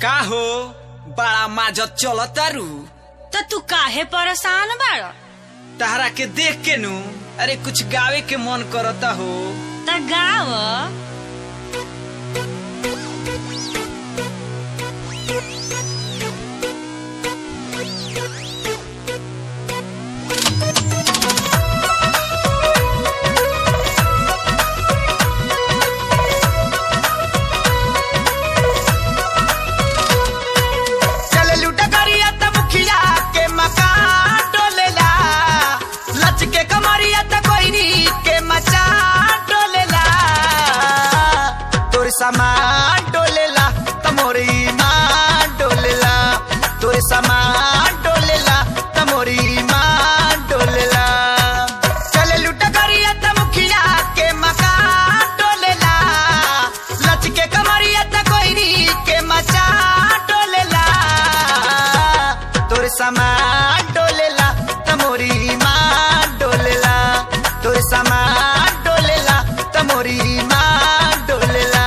का हो बड़ा माजत चलतारू त तू काहे परेशान बाड़ तहरा के देख के नु अरे कुछ गावे के मन करता हो त गाव चल लूटा करिया त मुखिया के मकान डोलेला लच के कमरिया त कोइनी के मचा डोलेला तोर सामान डोलेला त मोर ईमान डोलेला तोर सामान डोलेला त मोर ईमान डोलेला चल लूटा करिया त मुखिया के मकान डोलेला लच के कमरिया त कोइनी के मचा डोलेला तोर सामान डोलेला तमोरी माँ डोलेला तोर सामान डोलेला तमोरी माँ डोलेला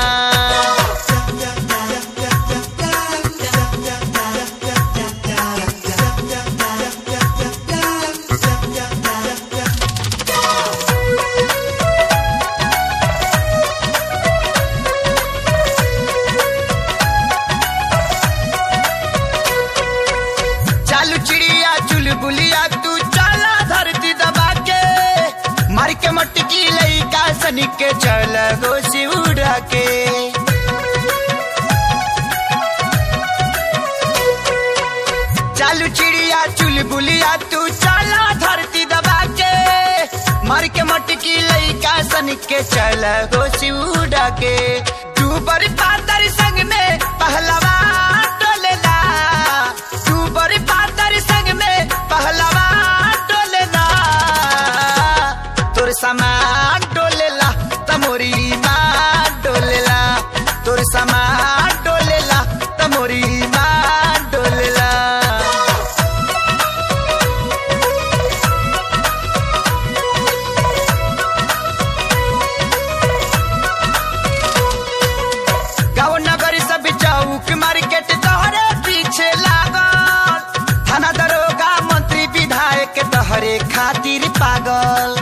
चालू चिड़िया चुलबुलिया तू चला धरती दबा के मार के मटकी लइका सनी के चल गोसी उड़ा के चालू चिड़िया चुलबुलिया तू चला धरती दबा के मार के मटकी लइका सन के चल गोसी उड़ा के तू बड़ी पातर संग में पहलवा डोलेला तू बड़ी पातर संग में पहलवा डोलेला तोर सामान डोलेला तमोरी माँ डोलेला तोर सामान डोलेला तमोरी माँ डोलेला गाँव नगर सब चौक मार्केट तोहरे पीछे लागल थाना दरोगा मंत्री विधायक तोहरे खातिर पागल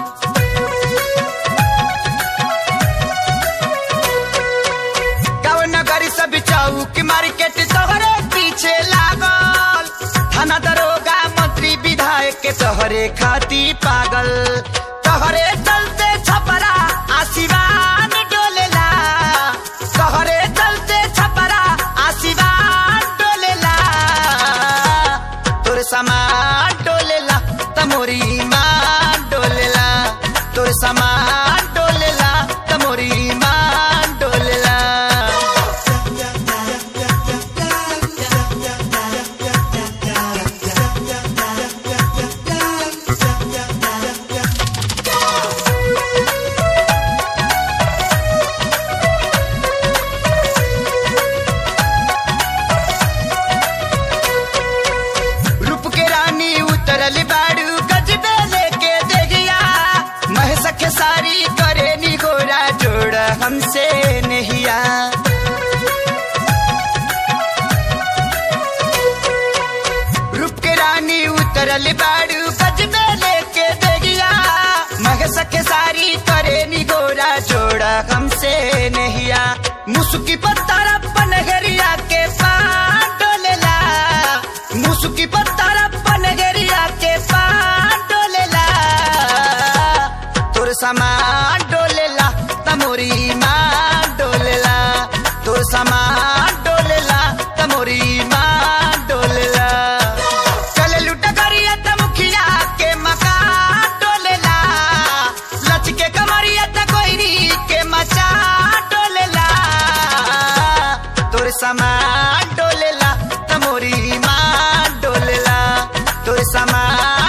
गाँव नगर सब चौक मार्केट तोहरे पीछे लागल थाना दरोगा मंत्री विधायक तोहरे खातिर पागल तोहरे चलते छपरा आशीर्वाद डोलेला तोहरे चलते छपरा आशीर्वाद डोलेला तोर सामान डोलेला तमोरी माँ डोलेला तोर सामान डोलेला तमोरी माँ डोलेला रूप के रानी उतरल बाड़ू गजबे लेके देगिया महस के सारी करे निगोरा जोड़ हमसे नहिया रूप के रानी उतरल बाड़ू गजबे लेके देगिया महस के सारी करे निगोरा जोड़ हमसे नहिया मुसुकी पत्थर पनगरिया के पान डोलेला मुसुकी पत्थर पनगरिया के पान डोलेला तोर सामान डोलेला तमोरी माँ डोलेला तोर सामान डोलेला तमोरी माँ डोलेला चल लुट करिया त मुखिया के मकान डोलेला लच के कमरिया त कोइनी के मचा डोलेला तोर सामान डोलेला तमोरी माँ डोलेला तोर सामान